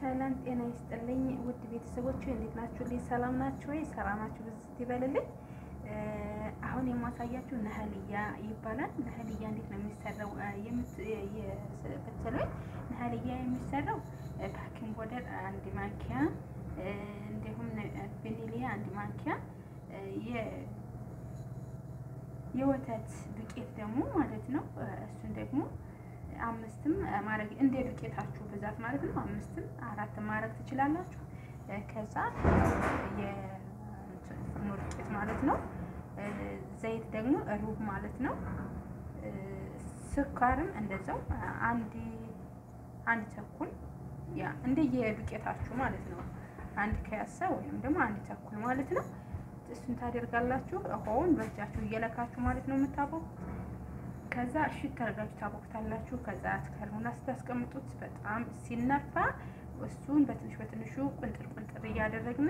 ሰላም ጤና ይስጥልኝ ውድ ቤተሰቦች እንዴት ናችሁ? ልኝ ሰላም ናችሁ ወይ? ሰላማችሁ ብዝት ይበልልኝ። አሁን የማሳያችሁ ነህልያ ይባላል። ነህልያ እንዴት ነው የሚሰራው የምትሉኝ? ነህልያ የሚሰራው ባኪንግ ፓውደር አንድ ማንኪያ እንዲሁም ቫኒሊያ አንድ ማንኪያ የወተት ዱቄት ደግሞ ማለት ነው እሱን ደግሞ አምስትም ማድረግ እንደ ዱቄታችሁ ብዛት ማለት ነው። አምስትም አራትም ማድረግ ትችላላችሁ። ከዛ የፍርኖ ዱቄት ማለት ነው። ዘይት ደግሞ ሩብ ማለት ነው። ስኳርም እንደዛው አንድ አንድ ተኩል ያ እንደ የዱቄታችሁ ማለት ነው። አንድ ከያሳ ወይም ደግሞ አንድ ተኩል ማለት ነው። እሱን ታደርጋላችሁ። ውሃውን በእጃችሁ እየለካችሁ ማለት ነው የምታቦኩት ከዛ እሽት አድርጋችሁ ታቦክታላችሁ። ከዛ አትከርሙና ስታስቀምጡት በጣም ሲነፋ እሱን በትንሽ በትንሹ ቁንጥር ቁንጥር እያደረግን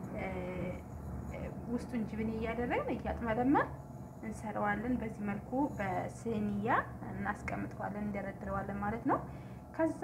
ውስጡን ጅብን እያደረግን እያጥመለመን እንሰራዋለን። በዚህ መልኩ በስኒያ እናስቀምጠዋለን፣ እንደረድረዋለን ማለት ነው። ከዛ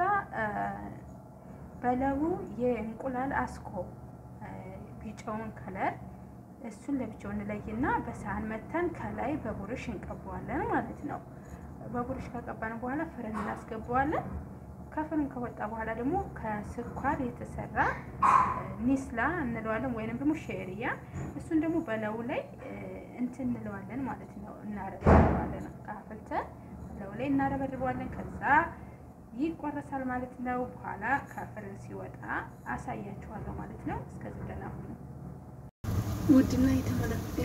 በለቡ የእንቁላል አስኮ ቢጫውን ከለር እሱን ለብቻው እንለይና በሳህን መተን ከላይ በቡርሽ እንቀባዋለን ማለት ነው። በቡርሽ ከቀባን በኋላ ፍርን እናስገባዋለን። ከፍርን ከወጣ በኋላ ደግሞ ከስኳር የተሰራ ኒስላ እንለዋለን ወይንም ደግሞ ሼሪያ እሱን ደግሞ በለው ላይ እንትን እንለዋለን ማለት ነው። እናረበርበዋለን አፍልተን በለው ላይ እናረበርበዋለን። ከዛ ይቆረሳል ማለት ነው። በኋላ ከፍርን ሲወጣ አሳያችኋለሁ ማለት ነው። እስከዚህ ደህና ሁኑ። ውድና የተመለከተ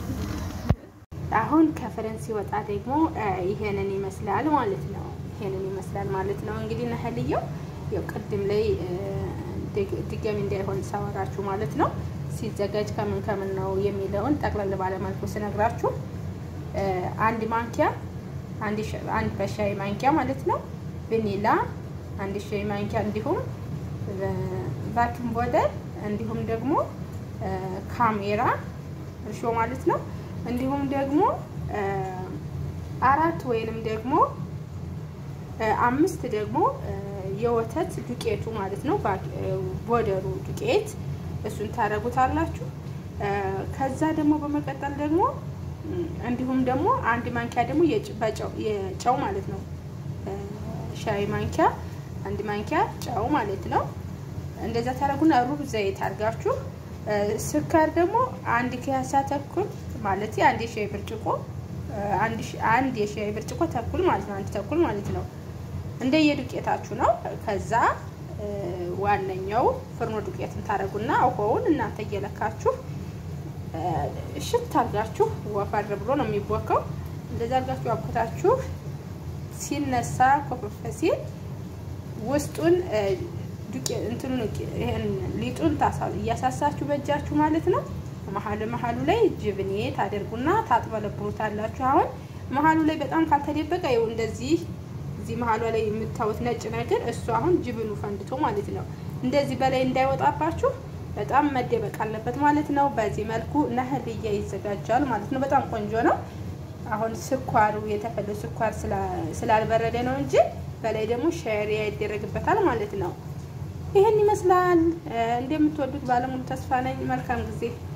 አሁን ከፍረን ሲወጣ ደግሞ ይሄንን ይመስላል ማለት ነው። ይሄንን ይመስላል ማለት ነው። እንግዲህ ነህልየው ያው ቅድም ላይ ድጋሚ እንዳይሆን ሳወራችሁ ማለት ነው። ሲዘጋጅ ከምን ከምን ነው የሚለውን ጠቅለል ባለ መልኩ ስነግራችሁ አንድ ማንኪያ አንድ በሻይ ማንኪያ ማለት ነው ቫኒላ አንድ ሻይ ማንኪያ እንዲሁም ባኪንግ ፓውደር እንዲሁም ደግሞ ካሜራ እርሾ ማለት ነው። እንዲሁም ደግሞ አራት ወይንም ደግሞ አምስት ደግሞ የወተት ዱቄቱ ማለት ነው። ቦደሩ ዱቄት እሱን ታደርጉታላችሁ። ከዛ ደግሞ በመቀጠል ደግሞ እንዲሁም ደግሞ አንድ ማንኪያ ደግሞ የጨው ማለት ነው። ሻይ ማንኪያ አንድ ማንኪያ ጨው ማለት ነው። እንደዛ ታደርጉና ሩብ ዘይት አድርጋችሁ ስኳር ደግሞ አንድ ኪያሳ ተኩል ማለት አንድ የሻይ ብርጭቆ አንድ የሻይ ብርጭቆ ተኩል ማለት ነው። አንድ ተኩል ማለት ነው። እንደ የዱቄታችሁ ነው። ከዛ ዋነኛው ፍርኖ ዱቄትን ታደርጉና ውሃውን እናንተ እየለካችሁ እሽት አድርጋችሁ ወፈር ብሎ ነው የሚቦከው። እንደዛ አድርጋችሁ አቦታችሁ ሲነሳ ኮፈፈ ሲል ውስጡን እንትኑ ይሄን ሊጡን እያሳሳችሁ በእጃችሁ ማለት ነው። መሀል መሀሉ ላይ ጅብኔ ታደርጉና ታጥበለብሩታላችሁ። አሁን መሀሉ ላይ በጣም ካልተደበቀ ይኸው እንደዚህ እዚህ መሀሏ ላይ የምታዩት ነጭ ነገር እሱ አሁን ጅብኑ ፈንድቶ ማለት ነው። እንደዚህ በላይ እንዳይወጣባችሁ በጣም መደበቅ አለበት ማለት ነው። በዚህ መልኩ ነህልያ ይዘጋጃል ማለት ነው። በጣም ቆንጆ ነው። አሁን ስኳሩ የተፈለው ስኳር ስላልበረደ ነው እንጂ በላይ ደግሞ ሸሪያ ይደረግበታል ማለት ነው። ይህን ይመስላል። እንደምትወዱት ባለሙሉ ተስፋ ነኝ። መልካም ጊዜ